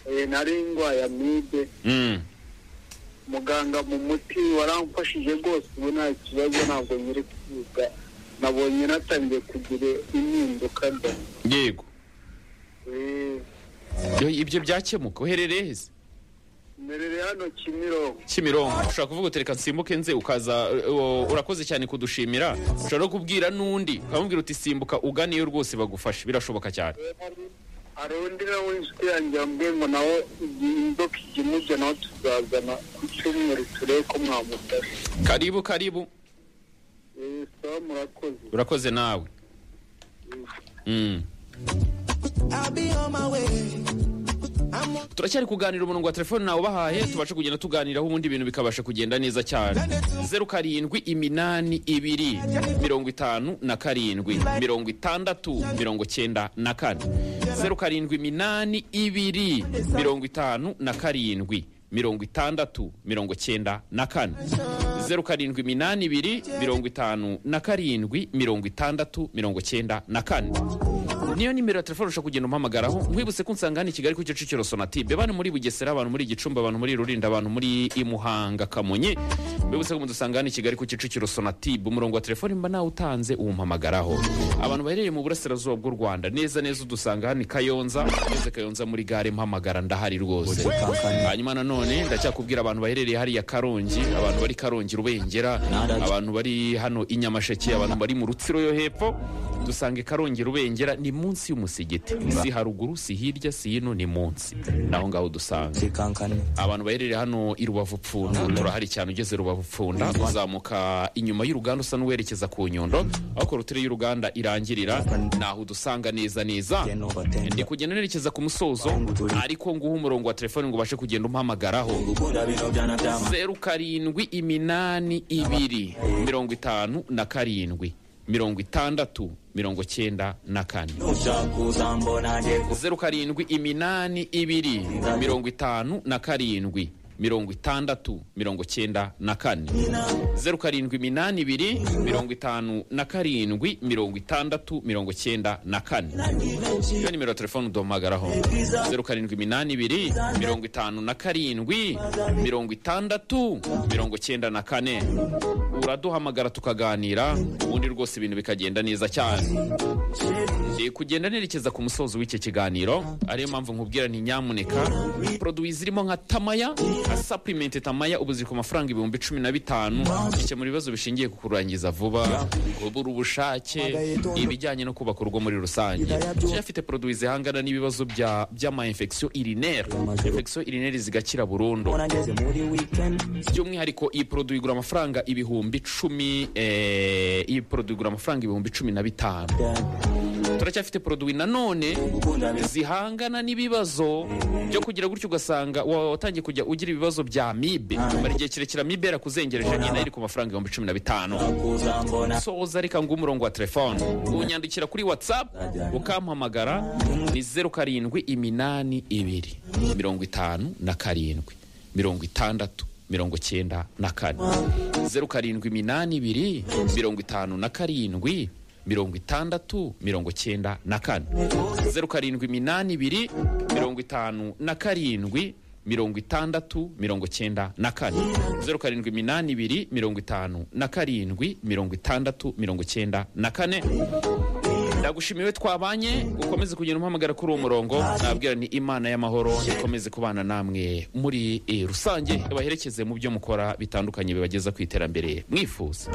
eh, nari ndwaye amibe muganga mu muti waramfashije rwose ubu nta kibazo ntabwo nyiri kwiga nabonye natangiye kugira impinduka da yego Eh, Yo, ibyo byakemuka uherereye heza mperere hano kimironko kimironko ushobora kuvuga uti reka nsimbuke nze ukaza uh, urakoze cyane kudushimira ushobora no kubwira n'undi ukamubwira uti simbuka uganiyo rwose bagufashe birashoboka cyane hari undi nawe inshuti yanjye yambwiye ngo nawe igihe inzoka ijya imurya nawe tuzazana ku cyumweru turebe ko mwamufashe karibu karibu Eh, sawa murakoze urakoze nawe Mm. I'll be on my way. I'm on turacyari kuganira umurongo wa telefone nawe ubahaye tubashe kugenda tuganiraho ubundi ibintu bikabasha kugenda neza cyane zeru karindwi iminani ibiri mirongo itanu na karindwi mirongo itandatu mirongo cyenda na kane zeru karindwi iminani ibiri mirongo itanu na karindwi mirongo itandatu mirongo cyenda na kane zeru karindwi iminani ibiri mirongo itanu na karindwi mirongo itandatu mirongo cyenda na kane niyo nimero ya telefone ushobora kugenda umpamagaraho mwibutse ko nsanga hano i kigali ku kicukiro sonatube bano muri bugesera abantu muri gicumbi abantu muri rurinda abantu muri imuhanga kamonyi mwibutse ko mudusanga hano i kigali ku kicukiro sonatube umurongo wa telefone mba nawe utanze uwumpamagaraho abantu baherereye mu burasirazuba bw'u rwanda neza neza udusanga hano i kayonza ngeze kayonza muri gare mpamagara ndahari rwose hanyuma nanone ndacyakubwira abantu baherereye hariya karongi abantu bari karongi rubengera abantu bari hano i nyamasheke abantu bari mu rutsiro yo hepfo dusange karongi rubengera ni munsi y'umusigiti si haruguru si hirya si hino ni munsi naho ngaho dusanga kankane. abantu baherereye hano i rubavu pfunda turahari cyane ugeze rubavu pfunda uzamuka inyuma y'uruganda usa n'uwerekeza ku nyundo aho korotire y'uruganda irangirira naho udusanga neza neza ndi kugenda nerekeza ku musozo ariko nguha umurongo wa telefone ngo ubashe kugenda umpamagaraho zeru karindwi iminani ibiri mirongo itanu na karindwi mirongo itandatu mirongo cyenda na kane zeru karindwi iminani ibiri mirongo itanu na karindwi mirongo itandatu mirongo cyenda na kane zeru karindwi iminani ibiri mirongo itanu na karindwi mirongo itandatu mirongo cyenda na kane iyo nimero ya telefone uduhamagaraho zeru karindwi iminani ibiri mirongo itanu na karindwi mirongo itandatu mirongo cyenda na kane uraduhamagara tukaganira ubundi rwose ibintu bikagenda neza cyane Ndi kugenda nerekeza ku musozo w'icyo kiganiro ariyo mpamvu nkubwira nti nyamuneka poroduwi zirimo nka tamaya nka sapulimenti tamaya ubu ziri ku mafaranga ibihumbi cumi na bitanu bikemura ibibazo bishingiye ku kurangiza vuba kubura ubushake ibijyanye no kubaka urugo muri rusange Kigali afite poroduwi zihangana n'ibibazo bya- by'ama-infection urinaire infection urinaire zigakira burundu Nageze muri weekend. by'umwihariko iyi poroduwi igura amafaranga ibihumbi cumi eh, iyi poroduwi igura amafaranga ibihumbi cumi na bitanu turacyafite poroduwi nanone zihangana n'ibibazo byo kugira gutyo ugasanga wa- watangiye kujya ugira ibibazo bya mibe mara igihe kirekire mibe yarakuzengereje nyine nayo iri ku mafaranga ibihumbi cumi na bitanu soza reka ngo umurongo wa telefone unyandikira kuri whatsapp ukampamagara ni zeru karindwi iminani ibiri mirongo itanu na karindwi mirongo itandatu mirongo cyenda na kane zeru karindwi iminani ibiri mirongo itanu na karindwi mirongo itandatu mirongo cyenda na kane zeru karindwi iminani ibiri mirongo itanu na karindwi mirongo itandatu mirongo cyenda na kane zeru karindwi iminani ibiri mirongo itanu na karindwi mirongo itandatu mirongo cyenda na kane ndagushimiwe twabanye ukomeze kugenda umpamagara kuri uwo murongo nabwira ni imana y'amahoro ikomeze kubana namwe muri eh, rusange baherekeze mu byo mukora bitandukanye bibageza ku iterambere mwifuza